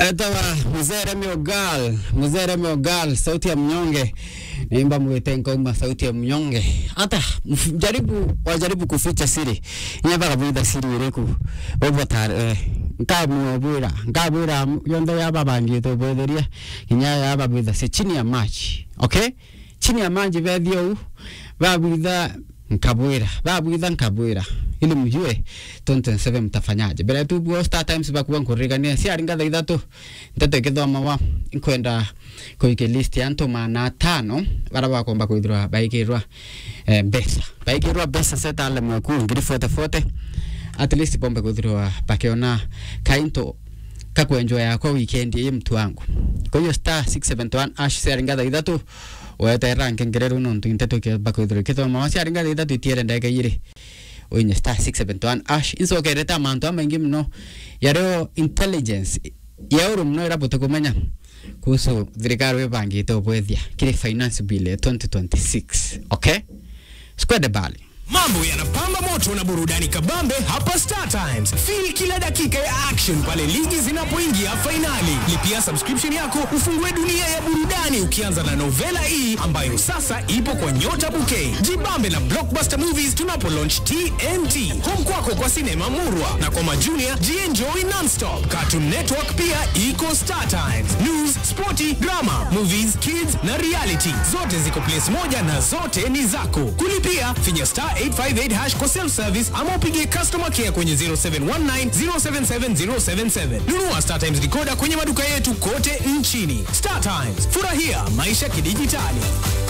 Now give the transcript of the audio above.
etawa mzere miogal mzere miogal sauti ya mnyonge naimba mwite ngoma sauti ya mnyonge hata mf- jaribu wajaribu kuficha siri nyebaga bwitha siri iriku bobotare nkamwobwira nkabwira yonthe yababangite bwetheria kinya yababwitha si chini ya maji okay chini ya maji bethio u babwitha nkabwira babwitha nkabwira ili mjue 2027 mtafanyaje mbere tu buo star times bakuwa nkurigania si aringa thaa ithatu nteto kithoma wa nkwenda kuike list ya antu mana tano bara bakomba kwithirwa baikirwa eh, mbeca baikirwa mbeca setale mweku ngiri fote fote at least bombe kwithirwa bakiona kainto kakwenjwa yakwa weekend ii mtu wangu kwa hiyo star 671 ash siaringa thaa ithatu weterera nkengerero nontu intetu bakwithirwa kithoma wa siaringa thaa ithatu itiere ndeke igiri oinye star 671 ash insokerete amantu amaingi muno yario intelligence yauru muno irabote kumenya kuhusu thirikari wibangite ubwethia kiri finance bill ya 2026 okay square bali Mambo yanapamba moto na burudani kabambe hapa Star Times. Feel kila dakika ya action pale ligi zinapoingia fainali. Lipia subscription yako ufungue dunia ya burudani ukianza na Novela E ambayo sasa ipo kwa Nyota Bouquet. Jibambe na Blockbuster Movies tunapo launch TNT. Home kwako kwa sinema murwa na kwa majunia jienjoy nonstop. Cartoon Network pia iko Star Times. News, sporty, drama, movies, kids na reality. Zote ziko place moja na zote ni zako. Kulipia finya star 858 hash kwa self service ama upige customer care kwenye 0719 077 077. Nunua Star Times decoder kwenye maduka yetu kote nchini. Star Times, furahia maisha kidijitali.